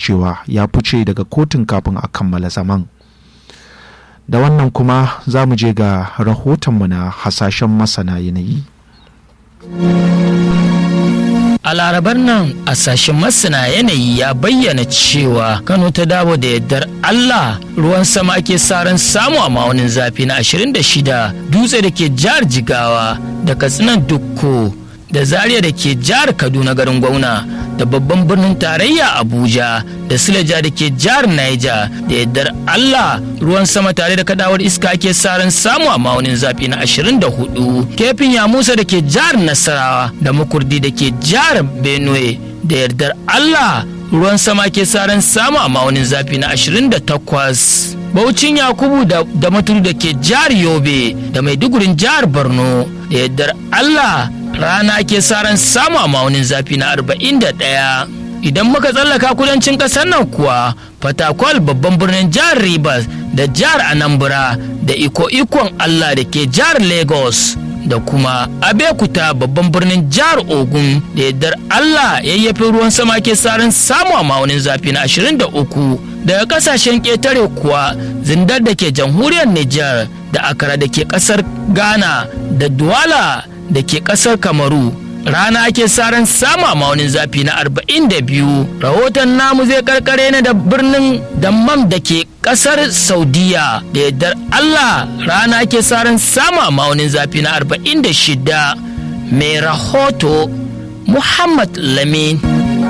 cewa ya fice daga kotun kafin a kammala zaman da wannan kuma za mu je ga rahotonmu na hasashen masana yanayi A larabar nan a sashen masana yanayi ya bayyana cewa Kano ta dawo da yardar Allah ruwan sama ake saran samu a ma'aunin zafi na 26 dutse da ke jihar Jigawa da Katsinan Dukko da Zaria da ke jihar Kaduna garin Gwauna da babban birnin tarayya Abuja da Sileja da ke jihar Niger da yardar Allah ruwan sama tare da kadawar iska ake saran samu a ma'aunin zafi na 24 kefin ya musa da ke jihar Nasarawa da makurdi da ke jihar Benue da yardar Allah ruwan sama ke saran samu a ma'aunin zafi na 28 Baucin Yakubu da, da maturu da ke jihar Yobe da Maidugurin jihar Borno da yardar Allah rana ke saran samu a ma'aunin zafi na 41 idan muka tsallaka kudancin ƙasar nan kuwa fatakwal babban birnin jihar rivers da jihar anambra da iko ikon allah da ke jihar lagos da kuma abekuta babban birnin jihar ogun da yardar allah yayyafi ruwan sama ke saran samu a ma'aunin zafi na 23 daga kasashen ƙetare kuwa zindar da ke jamhuriyar niger da akara da ke ƙasar ghana da duwala da ke ƙasar kamaru rana ake saran sama maunin zafi na 42 rahoton namu zai karkare ne da birnin dammam da ke kasar saudiya da yardar allah rana ake saran sama maunin zafi na 46 mai rahoto muhammad lamin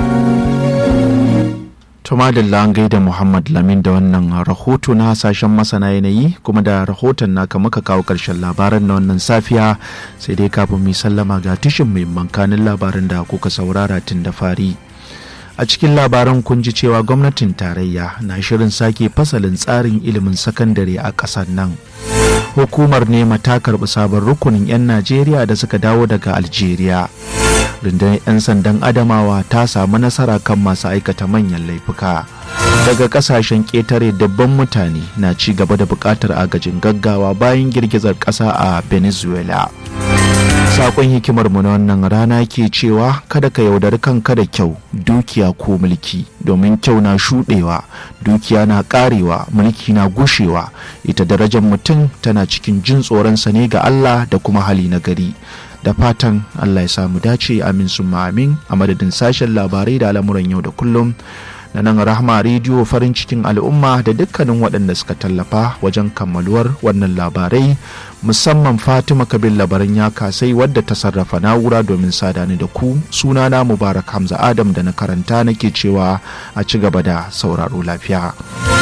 Tumadilla an gaida Muhammad Lamin da wannan rahoto na hasashen masana yanayi kuma da rahoton naka muka kawo ƙarshen labaran na wannan safiya sai dai kafin mu sallama ga tushen muhimman kanin labaran da kuka saurara tun da fari. A cikin labaran kun ji cewa gwamnatin tarayya na shirin sake fasalin tsarin ilimin sakandare a ƙasar nan. Hukumar nema ta karɓi sabon rukunin 'yan Najeriya da suka dawo daga Algeria. rundunar 'yan sandan adamawa ta samu nasara kan masu aikata manyan laifuka daga kasashen ƙetare dabban mutane na ci gaba da buƙatar agajin gaggawa bayan girgizar ƙasa a venezuela sakon hikimar mu na wannan rana ke cewa kada ka yaudari kanka da kyau dukiya ko mulki domin kyau na shuɗewa dukiya na ƙarewa mulki na gushewa ita darajar mutum tana cikin jin tsoronsa ne ga allah da kuma hali na gari da fatan Allah ya samu dace amin sun amin a madadin sashen labarai da al'amuran yau da kullum na nan rahama rediyo farin cikin al'umma da dukkanin waɗanda suka tallafa wajen kammaluwar wannan labarai musamman fatima kabin labaran ya kasai wadda ta sarrafa na'ura domin sadani da ku sunana mubarak hamza adam da na karanta nake cewa a ci gaba da sauraro lafiya.